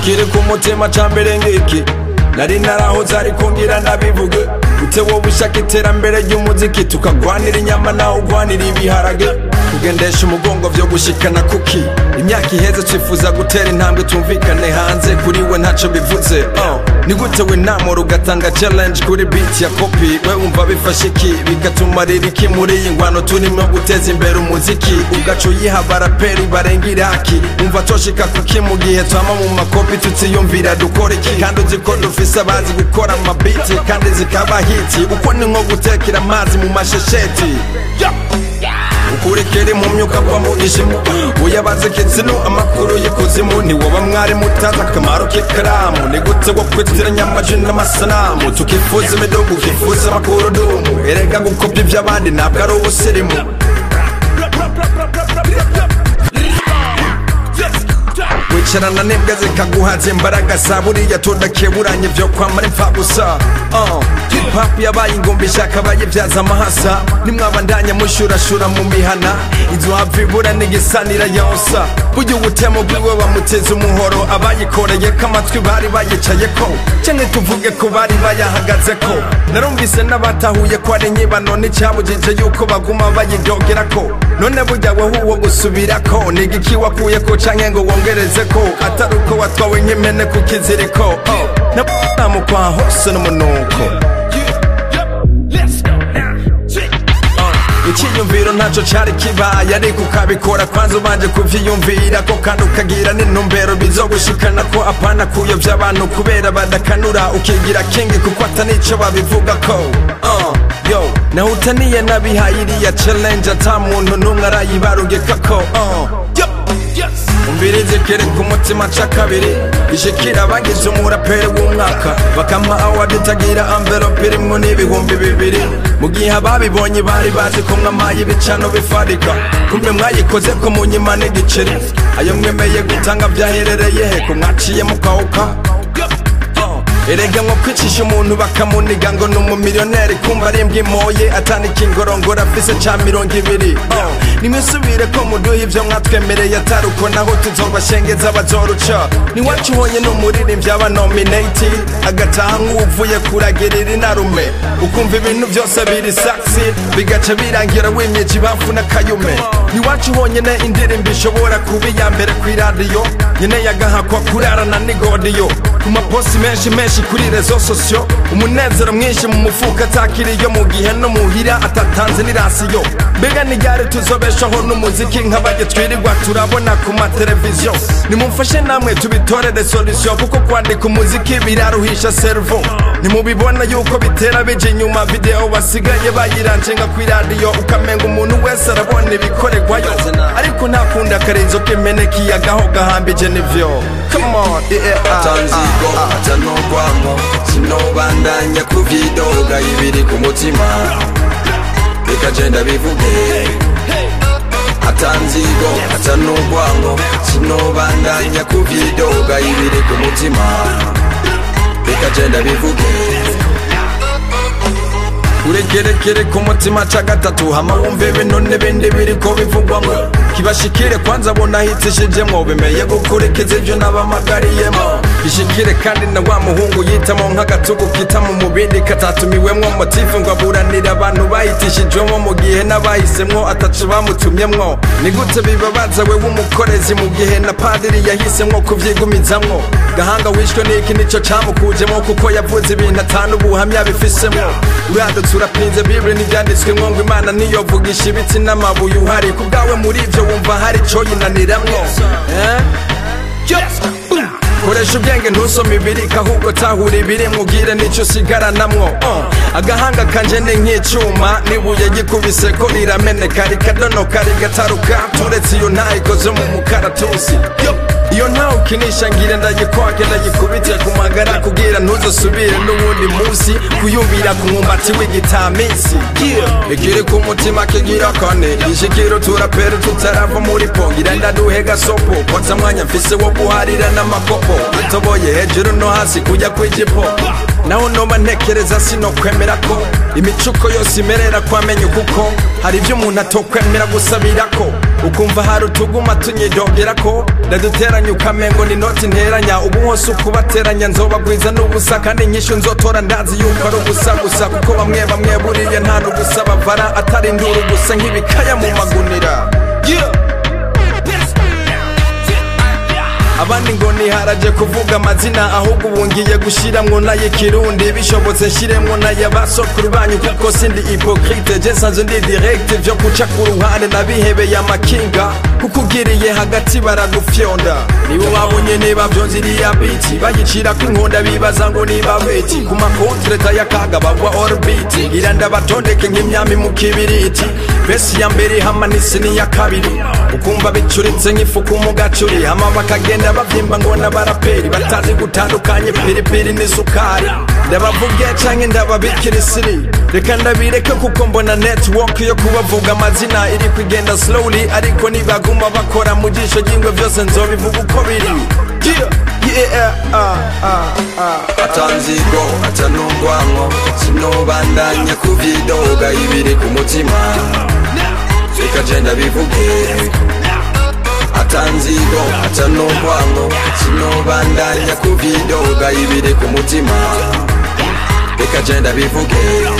ikiri ku mutima ca mbere ngiki nari narahoze ariko ngira nabivuge ute wowe ushaka iterambere ry'umuziki tukagwanira inyama nawe ugwanira ibiharage kugendesha umugongo vyo gushikana kuki imyaka iheze twifuza gutera intambwe tumvikane hanze kuri we ntaco bivuze uh. ni gute we namura ugatanga challenge kuri beat ya kopi we wumva bifashe iki bikatumarira iki muri iyi ngwano turimo guteza imbere umuziki ugaca uyiha abaraperi barenga iraki wumva toshika kuki mu gihe twama mu makopi tutiyumvira dukora iki kandi uzi ko dufise abazi gukora amabiti kandi zikaba hiti uko ni nko gutekera amazi mu mashesheti ukurikira mu myuka kwa mu ishimu uyabaze kitsino amakuru y'ikuzimu ntiwoba mwari mutazi akamaro k'ikaramu ni gute wo kwitiranya amajwi n'amasanamu tukifuza imidugu ukifuza amakurudumu erega gukopya iby'abandi ntabwo ari ubusirimu wicarana n'imbwa zikaguhaza imbaraga za buriya tudakeburanye vyo kwamara impfa gusa uh. hip hop yabaye ingumbi ishaka bayibyaza amahasa nimwabandanya mushurashura mu mihana inzu hava ibura n'igisanira yonsa burya ubutemo bwiwe bamuteza umuhoro abayikoreye ko amatwi bari bayicayeko canke tuvuge ko bari bayahagazeko narumvise n'abatahuye ko ari nyibano n'icyabujije yuko baguma bayidogerako none burya wowe uwo gusubirako ni igiki wakuyeko canke ngo wongerezeko atari uko watwawe nk'impene ku kiziriko oh. namukwa hose n'umunuko icyiyumviro ntacyo cyari kibaye ariko ukabikora kwanza ubanje kuvyiyumvira ko kandi ukagira n'intumbero bizogushikana ko apana kuyobya abantu kubera badakanura ukigira kingi kuko atanico babivuga ko uh, yo naho utaniye nabihaye iriya challenge ata muntu n'umwe arayibarugekako uh, yo umvirizi kiri ku mutima ca kabiri ishikira abagize umuraperi w'umwaka bakama awadi itagira amvelope irimwo n'ibihumbi bibiri mu gihe ababibonye bari bazi ko mwamaye ibicano bifarika kumbe mwayikoze ko munyima n'igiceri ayo mwemeye gutanga vyaherereye he ko mwaciye mukawuka erega nko kwicisha umuntu bakamuniga ngo ni umumiliyoneri kumva ari imbwa imoye atanika ingorongoro afise ca mirongo ibiri nimwisubire ko muduha ivyo mwatwemereye atari uko naho tuzobashengeza bazoruca niwacu ubonye ni umuririmbyi aba nominati agataha nk'uvuye kuragirira inarume ukumva ibintu byose biri saxi bigaca birangira wimyeje ibamfu n'akayume niwacu honyine indirimbo ishobora kuba iya mbere kw'iradiyo nyene yagahakwa kurarana n'igodiyo ku maposi menshi menshi kuri rezo sosiyo umunezero mwinshi mu mufuka atakiriyo mu gihe no muhira atatanze n'irasiyo mbega ni ryari tuzobeshaho n'umuziki nk'abajye twirirwa turabona ku mateleviziyo nimumfashe namwe tubitorere solusiyo kuko kwandika umuziki biraruhisha servo nimubibona yuko bitera bija inyuma videwo basigaye bayirancenga kw'iradiyo ukamenga umuntu wese arabona ibikorerwayo ariko ntakunda akarenzo k'imene kiyagaho gahambije nivyo come on yeah, atanzigo atanogwamo sinobandanya kuvyidoga ibiri ku mutima reka genda bivuge atanzigo atanogwamo sinobandanya kuvyidoga ibiri ku mutima reka genda bivuge uregerekere ku mutima ca gatatu hama wumve bino n'ibindi biriko bivugwamwo kibashikire kwanza bona hitishijemwo bemeye gukurikiza ivyo nabamagariyemo ishikire kandi na wa muhungu yitamo nk'agatugu kitamo mu bindi katatumiwemwo motifu ngo aburanire abantu bahitishijwemo mu gihe n'abahisemwo ataco bamutumyemwo ni gute bibabaza we w'umukorezi mu gihe na padiri yahisemwo kuvyigumizamwo gahanga wishwe n'iki nico camukujemwo kuko yavuze ibintu atanu ubuhamya bifisemwo uradutse urapinze bibiri n'ibyanditswemwo ngo imana niyovugisha ibiti n'amabuye uhari ku bwawe muri ivyo wumva hari ico yinaniramwo eh? koresha ubwenge ntusome ibirika ahubwo tahura ibiri mubwire n'icyo usigaranamwo uh. agahanga kanje ni nk'icuma n'ibuye gikubise ko rirameneka rikadonoka rigataruka turetse iyo ntayikoze mu mukaratusi iyo ntawe ukinisha ngire ndagikwake ndagikubite ku magara kugira ntuzosubire n'uwundi munsi kuyumvira ku mwumbati w'igitamisi ikiri ku mutima kigira kane ishikiro turapera tutarava muri po ngira ndaduhe gasopo kotsa mwanya mfise wo guharira n'amakopo atoboye hejuru no hasi kujya kw'ijipo naho noba ntekereza sinokwemera ko imicuko yose imerera kwamenya kuko hari ibyo umuntu atokwemera gusabirako ukumva hari utuguma tunyidogera ko ndaduteranya ukamengo ni noti nteranya ubu hose ukubateranya nzobagwiza n'ubusa kandi nyinshi nzotora ndazi yuko ari ubusa gusa kuko bamwe bamwe buriya nta n'ubusa bavara atari induru gusa nk'ibikaya mu magunira yeah. abandi ngo niharaje kuvuga amazina ahubwo ubu ngiye gushiramwo n'ay'ikirundi bishobotse nshiremwo n'ay'abasokuru banyu kuko sindi hipokrite je nsanzwe ndi direct vyo guca ku ruhande nabihebeye amakinga kuko ugiriye hagati baragufyonda nibo babonye niba vyonziriya biti bayicirako inkonda bibaza ngo niba beti ku makontreta y'akaga bagwa orbiti ngira ndabatondeke nk'imyami mu kibiriti besi ya mbere hama n'isi n'iya kabiri ukumva bicuritse nk'ifuku mu gacuri hama bakagenda bavyimba ngo n'abaraperi batazi gutandukanye piripiri n'isukari ndabavuge canke ndababikira isiri reka ndabireke kuko mbona network yo kubavuga amazina iri kugenda slowly ariko nibaguma bakora mu jisho ry'ingwe vyose nzobivuga uko biri yeah, yeah, ah, ah, ah. atanzigo aca n'urwanko sinobandanya kuvyidoga ibiri ku mutima reka je ndabivuge atanzigo aca n'urwanko sinobandanya kuvyidoga ibiri ku mutima reka je ndabivuge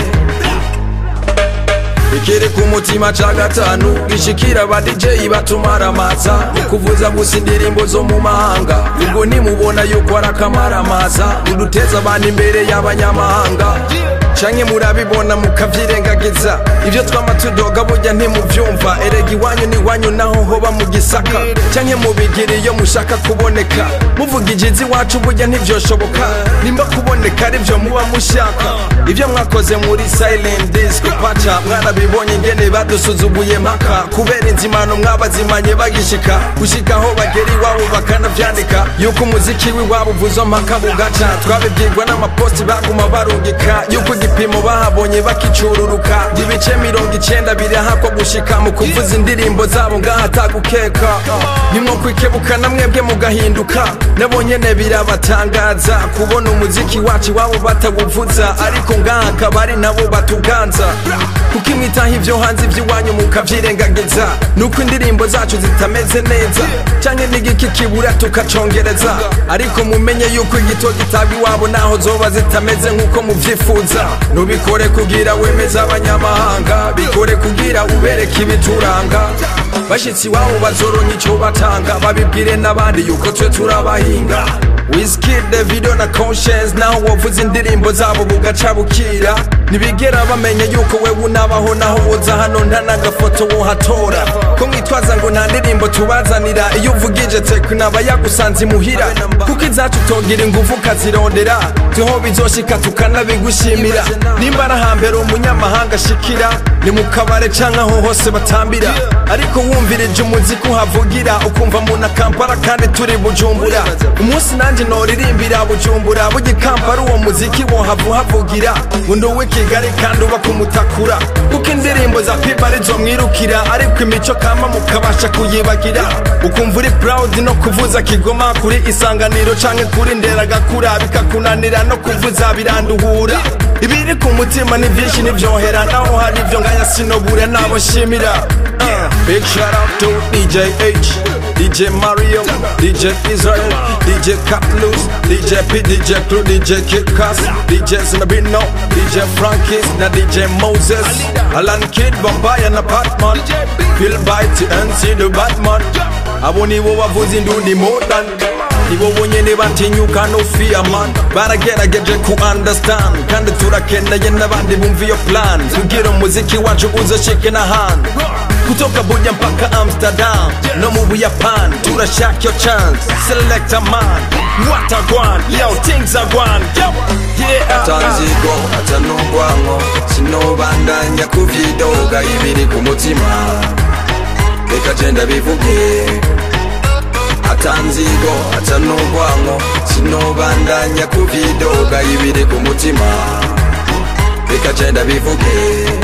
ikiri ku mutima ca gatanu gishikira aba DJ batumaramaza ukuvuza gusa indirimbo zo mu mahanga ubwo nimubona yuko ari akamaramaza uduteza abantu imbere y'abanyamahanga canke murabibona mukavyirengagiza ivyo twama tudoga burya ntimuvyumva erega iwanyu n'iwanyu naho hoba mu gisaka canke mubigira iyo mushaka kuboneka muvuga ijizi iwacu burya ntivyoshoboka nimba kuboneka arivyo muba mushaka ivyo mwakoze muri silent disco paca mwarabibonye ingene badusuzuguye mpaka kubera inzimano mwabazimanye bagishika gushika aho bagera iwabo bakanavyandika yuko umuziki w'iwabo uvuzo mpaka bugaca twabibwirwa n'amaposti baguma barungika yuko igipimo bahabonye bakicururuka ibice mirongo icenda birahakwa gushika mu kuvuza indirimbo zabo ngaha atagukeka nimwo kwikebuka na mwebwe mugahinduka nabo nyene birabatangaza kubona umuziki wacu iwabo batawuvuza ariko ngaha akaba ari nabo batuganza kuko imwitaho ivyo hanze ivy'iwanyu mukavyirengagiza nuko indirimbo zacu zitameze neza canke n'igiki kibura tukacongereza ariko mumenye yuko igito gitabwa iwabo naho zoba zitameze nk'uko muvyifuza nubikore kugira wemeza abanyamahanga bikore kugira ubereke ibituranga bashitsi iwabo bazoronka ico batanga babibwire n'abandi yuko twe turabahinga Wizkid, Davido na Conscience naho wavuze indirimbo zabo bugaca bukira ntibigera bamenya yuko wewe unabaho naho woza hano nta n'agafoto wohatora ko mwitwaza ngo nta ndirimbo tubazanira iyo uvugije tekuna aba yagusanze imuhira kuko izacu utogira ingufu ukazirondera tuho bizoshika tukanabigushimira nimba ari hambere umunyamahanga ashikira ni mu kabare canke aho hose batambira ariko wumvirije umuziki uhavugira ukumva muna kampala kandi turi bujumbura umunsi nanjye noririmbira bujumbura burya kampala uwo muziki wohava uhavugira undi uw'i kigali kandi uba kumutakura kuko indirimbo za pipa arizo mwirukira ariko imico kama mukabasha kuyibagira ukumva uri proud no kuvuza kigoma kuri isanganiro canke kuri nderagakura bikakunanira no kuvuza biranduhura ibiri ku mutima ni vyinshi nivyohera naho hari ivyo ngaya sinobura nabo nshimira Uh, Big shout out to DJ H, DJ Mario, DJ Israel, DJ Catlus, DJ P, DJ Crew, DJ Kid Cass, DJ Snabino, DJ Frankis, na DJ Moses, Alan Kid, Vampire na Batman, Bill Bite, NC the Batman. Abo nibo bavuza indundi modern nibo bonyene batinyuka no fear man baragerageje ku understand kandi turakeneye n'abandi bumva iyo plan kugira umuziki wacu uzoshike n'ahandi kutoka buja mpaka amsterdam no mu buyapani turashaka yo chance select a man what a gwan yo things are gwan yo yeah atanzigo aca n'urwanko sinobandanya kuvyidoga ibiri ku mutima reka je ndabivuge atanzigo aca n'urwanko sinobandanya kuvyidoga ibiri ku mutima reka je ndabivuge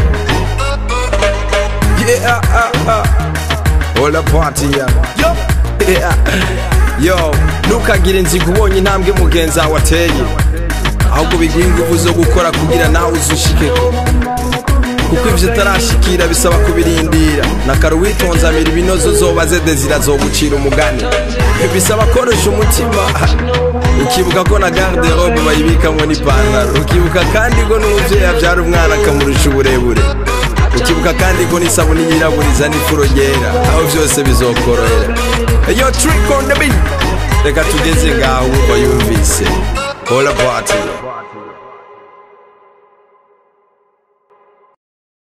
yeah ah, ah. all the party yeah yo yeah yo ntukagire inzigo ubonye intambwe mugenzi wawe ateye ahubwo biguha ingufu zo gukora kugira nawe uzushike kuko ivyo utarashikira bisaba kubirindira nakare uwitonzamira ibinozo zobaze dezira zogucira umugani bisaba korosha umutima ukibuka ko na garde robe bayibikamwo n'ipantaro ukibuka kandi ko n'umuvyeyi avyara umwana akamurusha uburebure ukibuka kandi ko n'isabuni yiraburiza n'ifuro ryera aho vyose bizokorohera eyo trick on the beat reka tugeze ngaho wumva yumvise all about it